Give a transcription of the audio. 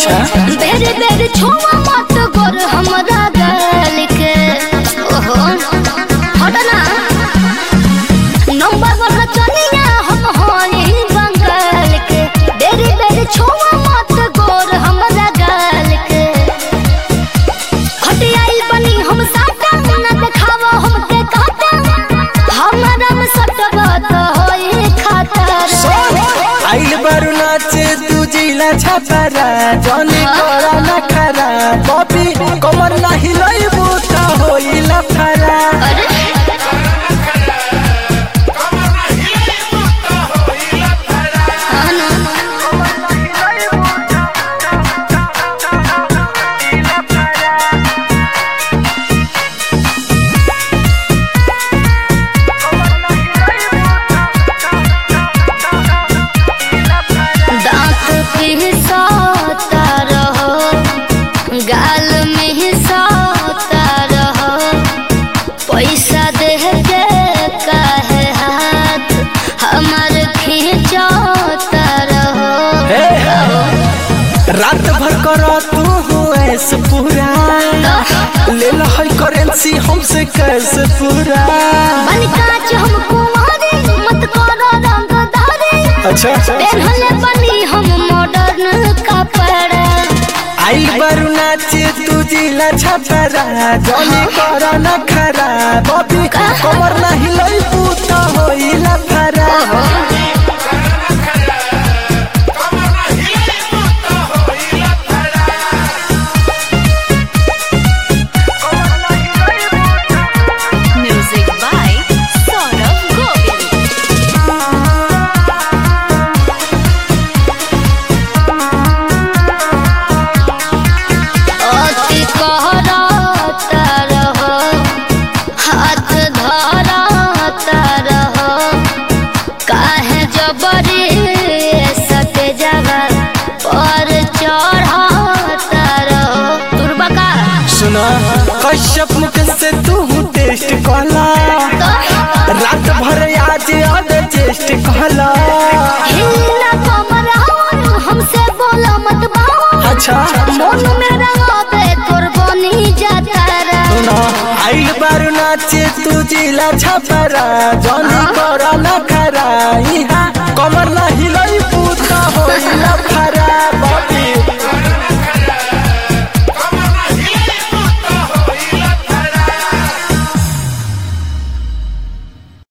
अच्छा बेर बेर छुआ मत गोर हमरा गल के ओहो हट ना नंबर वन चनिया हम होई बंगाल के बेर बेर छुआ मत गोर हमरा गल के हट आइल बनी हम साटा ना देखावा हमके काटा हमरा में सटवा तो होई खतर आइल बारू नाचे तू जिला छपरा जनी करा ना खरा बॉबी कमर ना हिलैबू त होइला फरा अरे हाँ ना। दांत पिसता रहो गाल में हिसाता रहो पैसा दे के काहे हाथ हमार खींचता रहो हे रात भर कर तू हुएस पूरा ले लो है करेंसी हमसे कैसे पूरा बन काच हम कुंवारे मत करो रंगदारे अच्छा पहनले बनी हम मॉडर्न कपड़ा आइल बारू नाचे तू जिला छपरा जनी करा ना खरा बॉबी कमर ना हिलैबू त होइला फरा Music by Saurabh Govind. अति कहरता रहो हाथ धरता रहो काहे जबरी सटे जगह पर चढ़ता रहो तुरबका सुना कश्यप मुख से तू टेस्ट कहला रात भर आज याद चेस्ट कहला हिला कमर हवन हमसे बोला मत बाबा अच्छा मन में रंगाबे तोर बनी जाता रे सुना आइल बारू नाचे तू जिला छपरा जनी करा ना खरा इहा कमर ना